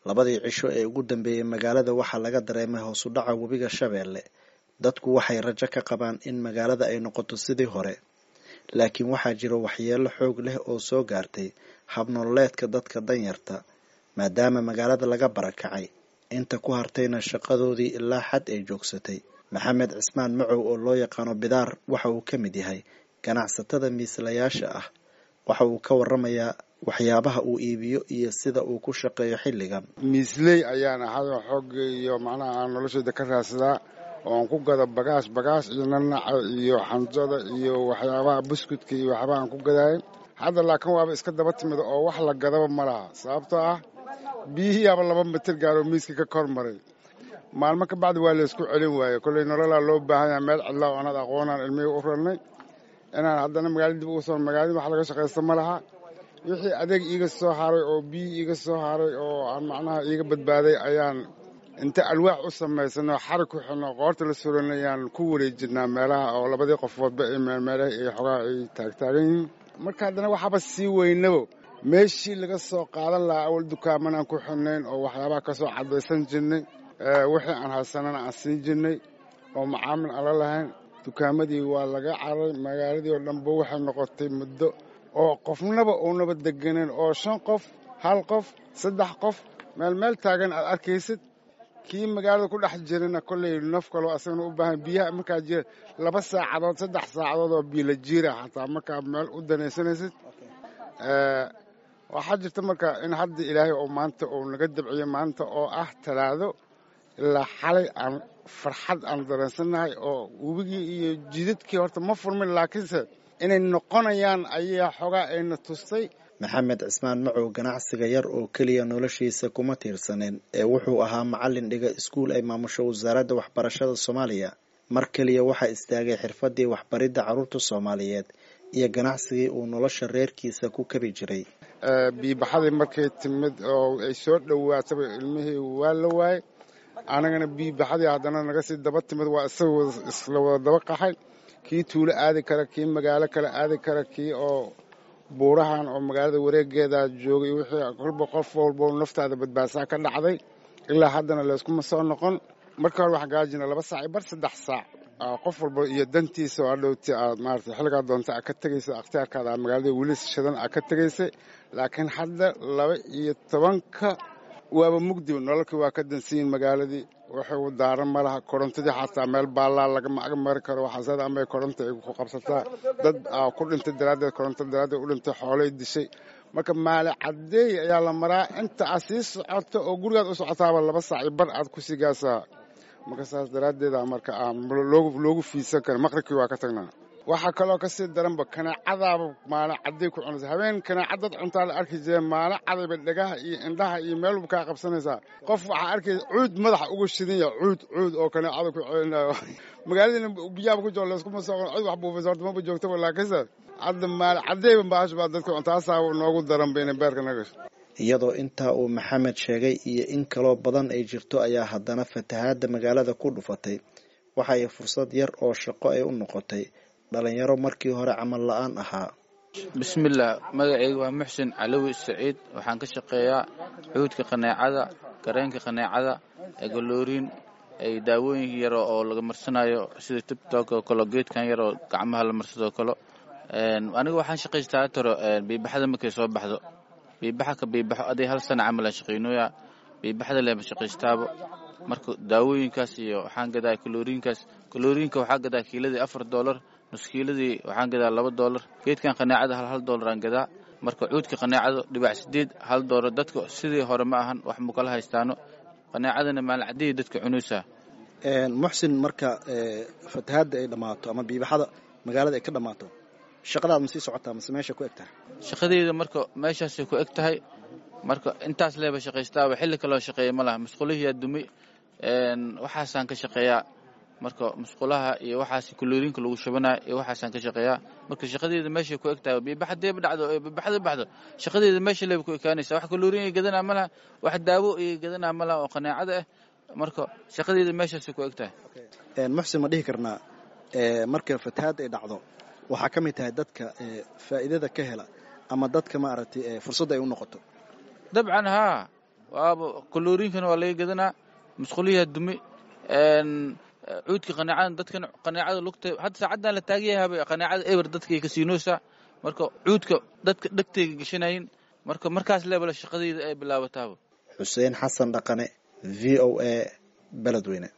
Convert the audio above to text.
labadii cisho ee ugu dambeeyey magaalada waxaa laga dareemay hoos u dhaca webiga shabeelle dadku waxay rajo ka qabaan in magaalada ay noqoto sidii hore laakiin waxaa jira waxyeelo xoog leh oo soo gaartay habnololeedka dadka danyarta maadaama magaalada laga barakacay inta ku hartayna shaqadoodii ilaa xad ay joogsatay maxamed cismaan macow oo loo yaqaano bidaar waxa uu ka mid yahay ganacsatada miislayaasha ah waxa uu ka waramayaa waxyaabaha uu iibiyo iyo sida uu ku shaqeeyo xilligan miisley ayaan ahayo xoogga iyo macnaha aan noloshayda ka raadsadaa oo aan ku gado bagaash bagaash iyo nanaca iyo xanjada iyo waxyaabaha buskudka iyo waxyaabaha aan ku gadaayo hadda laakiin waaba iska daba timid oo wax la gadaba ma laha sababtoo ah biyihiiaba laba mitir gaaroo miiska ka kor maray maalmo ka bacdi waa laysku celin waaye kolley nololaa loo baahan yaha meel cidlaa oo anad aqoonaan ilmihii u rarnay inaan haddana magaala dib ugu soo magaaladi wax laga shaqaysta ma laha wixii adeeg iiga soo haray oo biyi iiga soo haray oo aan macnaha iiga badbaaday ayaan inta alwaax u samaysanoo xarig ku xidno qoorta la suranay ayaan ku wareejinaa meelaha oo labadii qofoodba ay meelmeelaha iyo xogaha ay taagtaagan yihiin marka haddana waxaaba sii weynabo meeshii laga soo qaadan lahaa awal dukaaman aan ku xidnayn oo waxyaabaha ka soo caddaysan jirnay wixii aan haysanana aan siin jirnay oo macaamil aan la lahayn dukaamadii waa laga caray magaaladii oo dhanba waxay noqotay muddo oo qofnaba uunaba deganeen oo shan qof hal qof saddex qof meel meel taagan aad arkaysid kii magaalada ku dhex jirana kolley naf kaloo asagana u baahan biyaha markaa jira laba saacadood saddex saacadood oo biila jiira xataa markaa meel u danaysanaysid waxaa jirta marka in hadda ilaahay oo maanta uu naga dabciyo maanta oo ah talaado ilaa xalay aan farxad aan dareensannahay oo webigii iyo jidadkii horta ma furmin laakiinse inay noqonayaan ayaa xogaa ayna tustay maxamed cismaan macow ganacsiga yar oo keliya noloshiisa kuma tiirsaneen ee wuxuu ahaa macallin dhiga iskuul ay maamusho wasaaradda waxbarashada soomaaliya mar keliya waxaa istaagay xirfadii waxbaridda carruurta soomaaliyeed iyo ganacsigii uu nolosha reerkiisa ku kabi jiray biibaxadii markay timid oo ay soo dhowaataba ilmihii waa la waayey anagana biibaxadii haddana naga sii daba timid waa isaga isla wada daba qaxay kii tuulo aadi kara kii magaalo kale aadi kara kii oo buurahan oo magaalada wareegeeda joogay wixii kolba qof walbo naftaada badbaadsaa ka dhacday ilaa haddana layskuma soo noqon marka hore waxaan gaajina laba saac bar saddex saac qof walba iyo dantiisa oo adhowti aad maarata xilligaa doonta aad ka tegaysa akhtiyaarkaada aad magaalada weli shadan aad ka tegaysay laakiin hadda laba iyo tobanka waaba mugdi nololkii waa ka dansiyin magaaladii waxay u daaran ma laha korontadii xataa meel baallaa lagama ag mari karo waxaasada amay koronta ay ku qabsataa dad ku dhintay daraaddeed koronto daraaddeed u dhintay xoolay dishay marka maali caddeey ayaa la maraa inta aad sii socoto oo gurigaad u socotaaba laba saaci bar aad ku sii gaasaa marka saas daraaddeeda marka aan loogu fiidsan karin maqribkii waa ka tagnaa waxaa kaloo ka sii daranba kanaacadaaba maalin cadday ku cunaysa habeen kanaacadad cuntaa la arki jireen maalin cadayba dhegaha iyo indhaha iyo meel walba kaa qabsanaysaa qof waxaa arkaysa cuud madaxa uga shidanya cuud cuud oo kanaacada ku celinayo magaaladiina biyaaba ku jiro layskuma soo cid wax buufaysa horta maba joogtaba laakiinse hadda maalin caddayba bahash baa dadka cuntaasaaba noogu daranba inay beerka nagasho iyadoo intaa uu maxamed sheegay iyo in kaloo badan ay jirto ayaa haddana fatahaadda magaalada ku dhufatay waxa ay fursad yar oo shaqo ay u noqotay dhalinyaro markii hore camal la-aan ahaa bismillaah magacayga waa muxsin calowi saciid waxaan ka shaqeeyaa xuudka qaneecada gareenka qaneecada egolooriin ay daawooyin yaro oo laga marsanayo sida tibtok oo kale geedkan yaroo gacmaha la marsadoo kale aniga waxaan shaqaystaa taro biibaxada markay soo baxdo biibaxa ka biibaxo aday hal sana camal aan shaqaynooya biibaxda lema shaqaystaaba marka daawooyinkaas iyo waxaan gadaa kalooriinkaas kalooriinka waxaa gadaa kiiladii afar doolar nuskiiladii waxaan gadaa laba doolar geedkan qaneecada hal hal doolar aan gadaa marka cuudka qaneecada dhibac sideed hal doolar dadka sidii hore ma ahan wax mukala haystaano qaneecadana maalin caddeeya dadka cunaysaa muxsin marka fatahaadda ay dhammaato ama biibaxada magaalada ay ka dhammaato shaqadaad ma sii socotaa mase meesha ku eg tahay shaqadeyda marka meeshaasay ku eg tahay marka intaas leeba shaqaystaaba xilli kaloo shaqeeya ma laha musqulihiyaa dumay waxaasaan ka shaqeeyaa marka musqulaha iyo waxaas kuloorinka lagu shubanaya iyo waxaasaan ka shaqeeyaa marka shaqadeeda meeshay ku eg tahay biibaxadeeba dhacdo biibaxda baxdo shaqadeeda meesha leeba ku ekaanaysa wax kaloorin ay gadanaa ma laha wax daawo ay gadanaa ma laha oo qaneecada ah marka shaqadeeda meeshaasay ku eg tahay muxsin ma dhihi karnaa marka fatahaad ay dhacdo waxaa ka mid tahay dadka faa'iidada ka hela ama dadka maaragtay fursadda ay u noqoto dabcan haa waaba kalooriinkana waa laga gadanaa musquliyaa dumi cuudka qanaacada dadkan qanaacada lugta hadda saacaddan la taagayahaba qanaacada eber dadkay ka siinoosaa marka cuudka dadka dhegtayga gashanayin marka markaas leebala shaqadayda ay bilaabataaba xuseen xasan dhaqane v o a beledweyne